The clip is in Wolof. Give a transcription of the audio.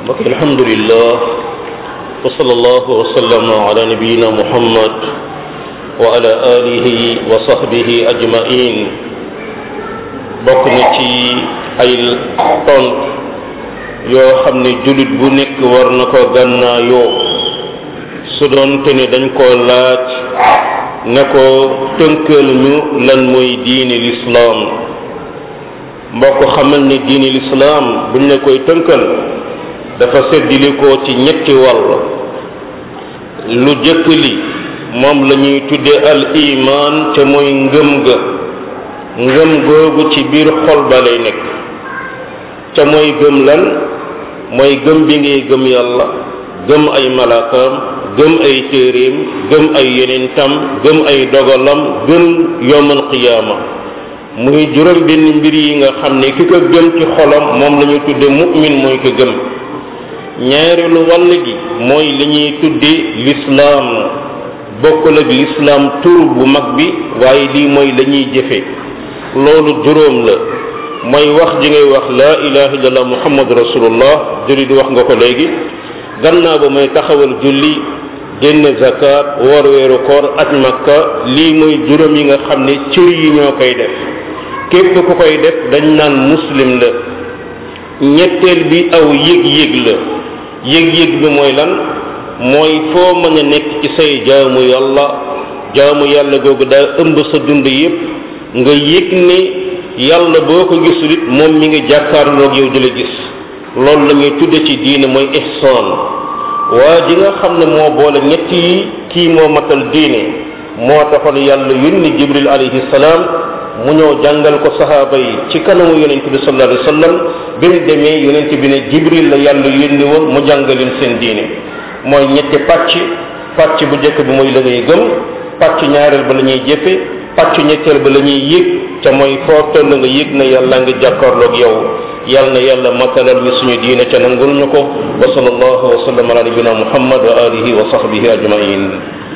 mbokk alhamdulillah wa sallallahu wa sallama ala nabiyina muhammad wa ala alihi wa sahbihi ajmain bokk na ci ay tont yoo xam ne jullit bu nekk war na ko gànnaayoo su doon te ne dañ koo laaj ne ko tënkal ñu lan mooy diine lislaam mbokk xamal ne diine lislaam buñ la koy tënkal dafa seddilikoo ci ñetti wàll lu jëkk li moom la ñuy tudde al iman te mooy ngëm ga ngëm googu ci biir xol ba lay nekk ca mooy gëm lan mooy gëm bi ngay gëm yàlla gëm ay malaakaam gëm ay téeréem gëm ay yenentam gëm ay dogalam gëm yowmal qiyaama muy juróom benn mbir yi nga xam ne ki ko gëm ci xolam moom la ñu tudde mu'min mooy ko gëm ñaareelu wàll gi mooy li ñuy tudde lislaam bokkul ak lislaam tur bu mag bi waaye lii mooy la ñuy jëfe loolu juróom la mooy wax ji ngay wax laa ilaha illallah muhammadu rasulullah julli di wax nga ko léegi gannaaw ba mooy taxawal julli génn zakat woor weeru koor aj makka lii mooy juróom yi nga xam ne cër yi ñoo koy def képp ku koy def dañ naan muslim la ñetteel bi aw yëg-yëg la yëg-yëg bi mooy lan mooy foo mën a nekk ci say jaamu yàlla jaamu yàlla googu daa ëmb sa dund yépp nga yëg ne yàlla boo ko gisul it moom mi ngi jàkkaarloog yow di la gis loolu la ñuy tudde ci diine mooy ihsaan waa ji nga xam ne moo boole ñett yi kii moo matal diine moo taxoon yàlla yónni jibril alayhi salaam mu ñëw jàngal ko saxaaba yi ci kanamu yonent bi sallallahu alayhi wa sallam bi mu demee yonent bi ne jibril la yàlla yónni woon mu jàngaleen seen diine mooy ñetti pàcc pàcc bu njëkk bi mooy la ngay gëm pàcc ñaareel ba la ñuy jëfe pàcc ñetteel ba la ñuy yëg ca mooy foo toll nga yëg na yàlla nga jàkkaarloog yow yal na yàlla matalal mi suñu diine ca nangul ñu ko wa sallallahu wa sallam ala nabina muhammad wa alihi wa sahbihi ajmain